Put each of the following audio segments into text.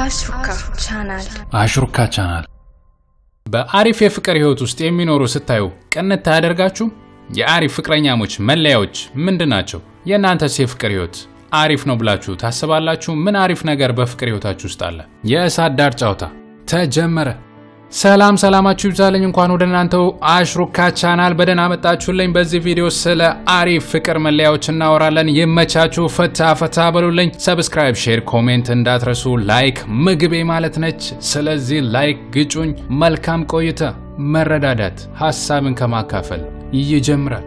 አሽሩካ ቻናል አሽሩካ ቻናል በአሪፍ የፍቅር ህይወት ውስጥ የሚኖሩ ስታዩ ቅንት ታያደርጋችሁ? የአሪፍ ፍቅረኛሞች መለያዎች ምንድን ናቸው? የእናንተስ የፍቅር ህይወት አሪፍ ነው ብላችሁ ታስባላችሁ? ምን አሪፍ ነገር በፍቅር ህይወታችሁ ውስጥ አለ? የእሳት ዳር ጨዋታ ተጀመረ። ሰላም ሰላማችሁ ይብዛልኝ። እንኳን ወደ እናንተው አሽሩካ ቻናል በደህና መጣችሁልኝ። በዚህ ቪዲዮ ስለ አሪፍ ፍቅር መለያዎች እናወራለን። ይመቻችሁ፣ ፈታ ፈታ በሉልኝ። ሰብስክራይብ፣ ሼር፣ ኮሜንት እንዳትረሱ። ላይክ ምግቤ ማለት ነች። ስለዚህ ላይክ ግጩኝ። መልካም ቆይታ። መረዳዳት ሀሳብን ከማካፈል ይጀምራል።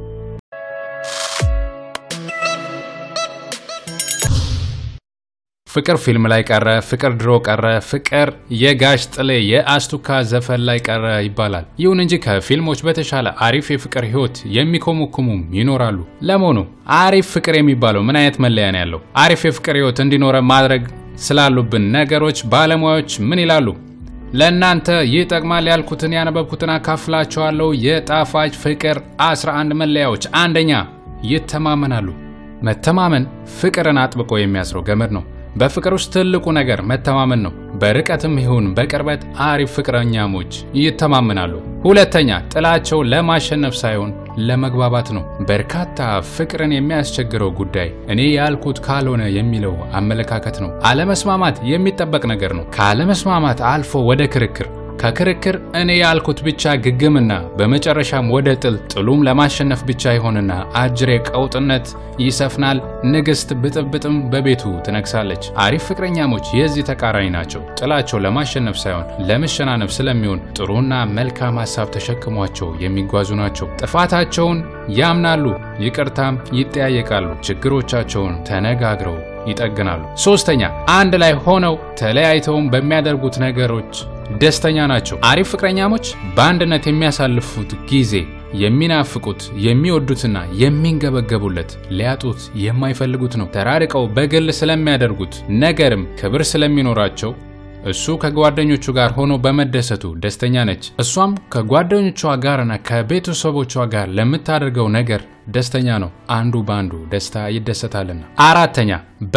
ፍቅር ፊልም ላይ ቀረ፣ ፍቅር ድሮ ቀረ፣ ፍቅር የጋሽ ጥሌ የአስቱካ ዘፈን ላይ ቀረ ይባላል። ይሁን እንጂ ከፊልሞች በተሻለ አሪፍ የፍቅር ህይወት የሚኮመኩሙም ይኖራሉ። ለመሆኑ አሪፍ ፍቅር የሚባለው ምን አይነት መለያ ነው ያለው? አሪፍ የፍቅር ህይወት እንዲኖረ ማድረግ ስላሉብን ነገሮች ባለሙያዎች ምን ይላሉ? ለእናንተ ይጠቅማል ያልኩትን ያነበብኩትን አካፍላችኋለሁ። የጣፋጭ ፍቅር 11 መለያዎች። አንደኛ ይተማመናሉ። መተማመን ፍቅርን አጥብቆ የሚያስረው ገመድ ነው። በፍቅር ውስጥ ትልቁ ነገር መተማመን ነው። በርቀትም ይሁን በቅርበት አሪፍ ፍቅረኛሞች ይተማመናሉ። ሁለተኛ ጥላቸው ለማሸነፍ ሳይሆን ለመግባባት ነው። በርካታ ፍቅርን የሚያስቸግረው ጉዳይ እኔ ያልኩት ካልሆነ የሚለው አመለካከት ነው። አለመስማማት የሚጠበቅ ነገር ነው። ከአለመስማማት አልፎ ወደ ክርክር ከክርክር እኔ ያልኩት ብቻ ግግምና በመጨረሻም ወደ ጥል ጥሉም ለማሸነፍ ብቻ ይሆንና አጅሬ ቀውጥነት ይሰፍናል። ንግስት ብጥብጥም በቤቱ ትነግሳለች። አሪፍ ፍቅረኛሞች የዚህ ተቃራኒ ናቸው። ጥላቸው ለማሸነፍ ሳይሆን ለመሸናነፍ ስለሚሆን ጥሩና መልካም ሀሳብ ተሸክሟቸው የሚጓዙ ናቸው። ጥፋታቸውን ያምናሉ፣ ይቅርታም ይጠያየቃሉ። ችግሮቻቸውን ተነጋግረው ይጠግናሉ። ሶስተኛ አንድ ላይ ሆነው ተለያይተውም በሚያደርጉት ነገሮች ደስተኛ ናቸው። አሪፍ ፍቅረኛሞች በአንድነት የሚያሳልፉት ጊዜ የሚናፍቁት የሚወዱትና የሚንገበገቡለት ሊያጡት የማይፈልጉት ነው። ተራርቀው በግል ስለሚያደርጉት ነገርም ክብር ስለሚኖራቸው እሱ ከጓደኞቹ ጋር ሆኖ በመደሰቱ ደስተኛ ነች። እሷም ከጓደኞቿ ጋርና ከቤተሰቦቿ ጋር ለምታደርገው ነገር ደስተኛ ነው። አንዱ በአንዱ ደስታ ይደሰታልና። አራተኛ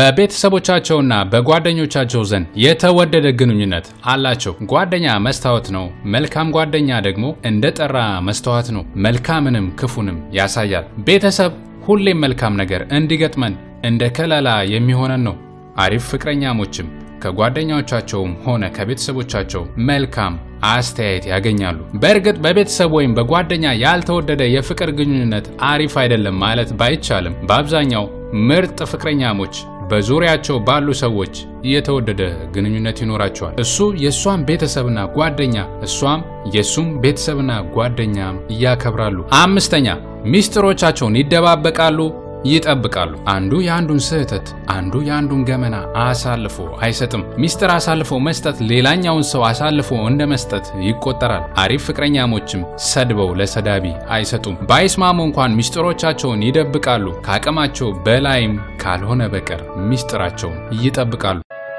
በቤተሰቦቻቸውና በጓደኞቻቸው ዘንድ የተወደደ ግንኙነት አላቸው። ጓደኛ መስታወት ነው። መልካም ጓደኛ ደግሞ እንደ ጠራ መስተዋት ነው። መልካምንም ክፉንም ያሳያል። ቤተሰብ ሁሌም መልካም ነገር እንዲገጥመን እንደ ከለላ የሚሆነን ነው። አሪፍ ፍቅረኛሞችም ከጓደኞቻቸውም ሆነ ከቤተሰቦቻቸው መልካም አስተያየት ያገኛሉ። በእርግጥ በቤተሰብ ወይም በጓደኛ ያልተወደደ የፍቅር ግንኙነት አሪፍ አይደለም ማለት ባይቻልም በአብዛኛው ምርጥ ፍቅረኛሞች በዙሪያቸው ባሉ ሰዎች የተወደደ ግንኙነት ይኖራቸዋል። እሱ የእሷም ቤተሰብና ጓደኛ፣ እሷም የእሱም ቤተሰብና ጓደኛም እያከብራሉ። አምስተኛ ሚስጥሮቻቸውን ይደባበቃሉ ይጠብቃሉ። አንዱ የአንዱን ስህተት አንዱ የአንዱን ገመና አሳልፎ አይሰጥም። ሚስጥር አሳልፎ መስጠት ሌላኛውን ሰው አሳልፎ እንደ መስጠት ይቆጠራል። አሪፍ ፍቅረኛሞችም ሰድበው ለሰዳቢ አይሰጡም። ባይስማሙ እንኳን ሚስጥሮቻቸውን ይደብቃሉ። ከአቅማቸው በላይም ካልሆነ በቀር ሚስጥራቸውን ይጠብቃሉ።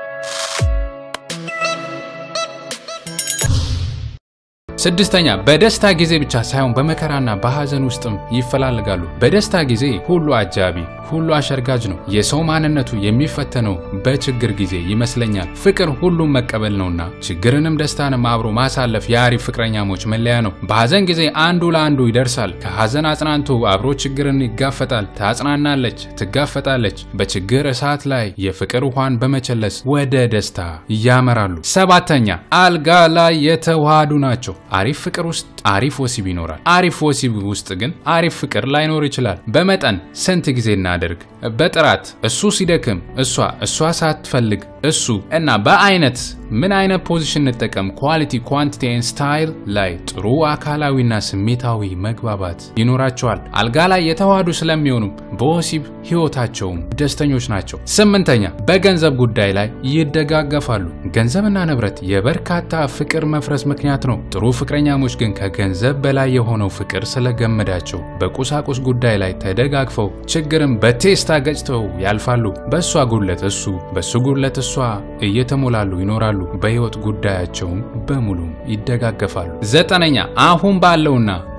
ስድስተኛ በደስታ ጊዜ ብቻ ሳይሆን በመከራና በሐዘን ውስጥም ይፈላልጋሉ። በደስታ ጊዜ ሁሉ አጃቢ፣ ሁሉ አሸርጋጅ ነው። የሰው ማንነቱ የሚፈተነው በችግር ጊዜ ይመስለኛል። ፍቅር ሁሉም መቀበል ነውና ችግርንም ደስታንም አብሮ ማሳለፍ የአሪፍ ፍቅረኛሞች መለያ ነው። በሐዘን ጊዜ አንዱ ለአንዱ ይደርሳል። ከሐዘን አጽናንቶ አብሮ ችግርን ይጋፈጣል። ታጽናናለች፣ ትጋፈጣለች። በችግር እሳት ላይ የፍቅር ውሃን በመቸለስ ወደ ደስታ ያመራሉ። ሰባተኛ አልጋ ላይ የተዋሃዱ ናቸው። አሪፍ ፍቅር ውስጥ አሪፍ ወሲብ ይኖራል። አሪፍ ወሲብ ውስጥ ግን አሪፍ ፍቅር ላይኖር ይችላል። በመጠን ስንት ጊዜ እናደርግ፣ በጥራት እሱ ሲደክም እሷ እሷ ሳትፈልግ እሱ እና በአይነት ምን አይነት ፖዚሽን እንጠቀም፣ ኳሊቲ ኳንቲቲ ኤንድ ስታይል ላይ ጥሩ አካላዊና ስሜታዊ መግባባት ይኖራቸዋል። አልጋ ላይ የተዋሃዱ ስለሚሆኑ በወሲብ ህይወታቸውም ደስተኞች ናቸው። ስምንተኛ በገንዘብ ጉዳይ ላይ ይደጋገፋሉ። ገንዘብና ንብረት የበርካታ ፍቅር መፍረስ ምክንያት ነው። ጥሩ ፍቅረኛሞች ግን ከገንዘብ በላይ የሆነው ፍቅር ስለገመዳቸው በቁሳቁስ ጉዳይ ላይ ተደጋግፈው ችግርን በቴስታ ገጭተው ያልፋሉ። በእሷ ጉድለት እሱ፣ በሱ ጉድለት እሷ እየተሞላሉ ይኖራሉ። በህይወት ጉዳያቸውም በሙሉ ይደጋገፋሉ። ዘጠነኛ አሁን ባለውና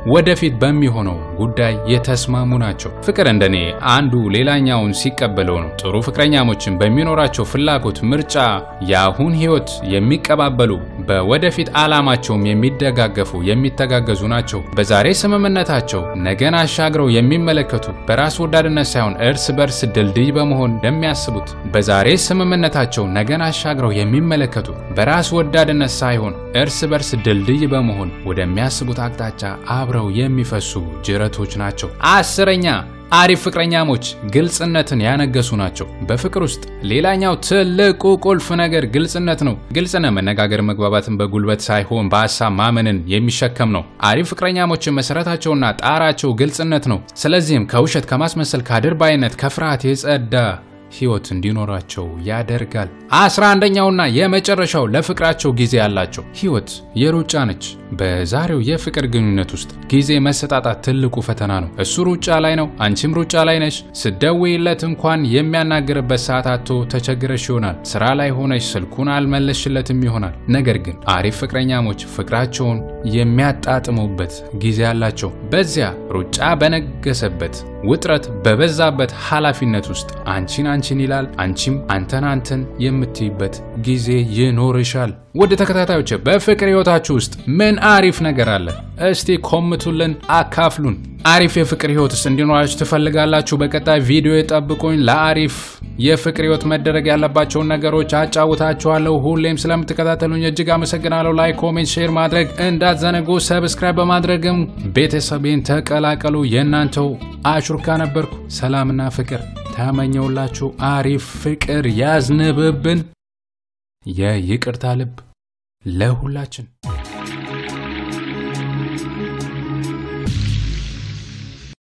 ወደፊት በሚሆነው ጉዳይ የተስማሙ ናቸው። ፍቅር እንደኔ አንዱ ሌላኛውን ሲቀበለው ነው። ጥሩ ፍቅረኛሞችን በሚኖራቸው ፍላጎት፣ ምርጫ፣ የአሁን ህይወት የሚቀባበሉ በወደፊት ዓላማቸውም የሚደጋገፉ የሚተጋገዙ ናቸው። በዛሬ ስምምነታቸው ነገን አሻግረው የሚመለከቱ በራስ ወዳድነት ሳይሆን እርስ በርስ ድልድይ በመሆን እንደሚያስቡት በዛሬ ስምምነታቸው ነገን አሻግረው የሚመለከቱ በራስ ወዳድነት ሳይሆን እርስ በርስ ድልድይ በመሆን ወደሚያስቡት አቅጣጫ አብረው የሚፈሱ ጅረቶች ናቸው። አስረኛ አሪፍ ፍቅረኛሞች ግልጽነትን ያነገሱ ናቸው። በፍቅር ውስጥ ሌላኛው ትልቁ ቁልፍ ነገር ግልጽነት ነው። ግልጽነት መነጋገር፣ መግባባትን በጉልበት ሳይሆን በሀሳብ ማመንን የሚሸከም ነው። አሪፍ ፍቅረኛሞችን መሰረታቸውና ጣራቸው ግልጽነት ነው። ስለዚህም ከውሸት፣ ከማስመሰል፣ ከአድርባይነት፣ ከፍርሃት የጸዳ ህይወት እንዲኖራቸው ያደርጋል። አስራ አንደኛውና የመጨረሻው ለፍቅራቸው ጊዜ ያላቸው። ህይወት የሩጫ ነች። በዛሬው የፍቅር ግንኙነት ውስጥ ጊዜ መሰጣጣት ትልቁ ፈተና ነው። እሱ ሩጫ ላይ ነው፣ አንቺም ሩጫ ላይ ነች። ስደውይለት እንኳን የሚያናግርበት ሰዓት አጥቶ ተቸግረሽ ይሆናል። ስራ ላይ ሆነች ስልኩን አልመለስሽለትም ይሆናል። ነገር ግን አሪፍ ፍቅረኛሞች ፍቅራቸውን የሚያጣጥሙበት ጊዜ አላቸው። በዚያ ሩጫ በነገሰበት ውጥረት በበዛበት ኃላፊነት ውስጥ አንቺን አንቺን ይላል፣ አንቺም አንተን አንተን የምትይበት ጊዜ ይኖርሻል። ውድ ተከታታዮች በፍቅር ህይወታችሁ ውስጥ ምን አሪፍ ነገር አለ? እስቲ ኮምቱልን፣ አካፍሉን። አሪፍ የፍቅር ህይወት ውስጥ እንዲኖራችሁ ትፈልጋላችሁ? በቀጣይ ቪዲዮ የጠብቁኝ። ለአሪፍ የፍቅር ህይወት መደረግ ያለባቸውን ነገሮች አጫውታችኋለሁ። ሁሌም ስለምትከታተሉኝ እጅግ አመሰግናለሁ። ላይክ፣ ኮሜንት፣ ሼር ማድረግ እንዳትዘነጉ። ሰብስክራይብ በማድረግም ቤተሰቤን ተቀላቀሉ። የእናንተው አሹርካ ነበርኩ። ሰላምና ፍቅር ተመኘውላችሁ። አሪፍ ፍቅር ያዝንብብን። የይቅርታ ልብ ለሁላችን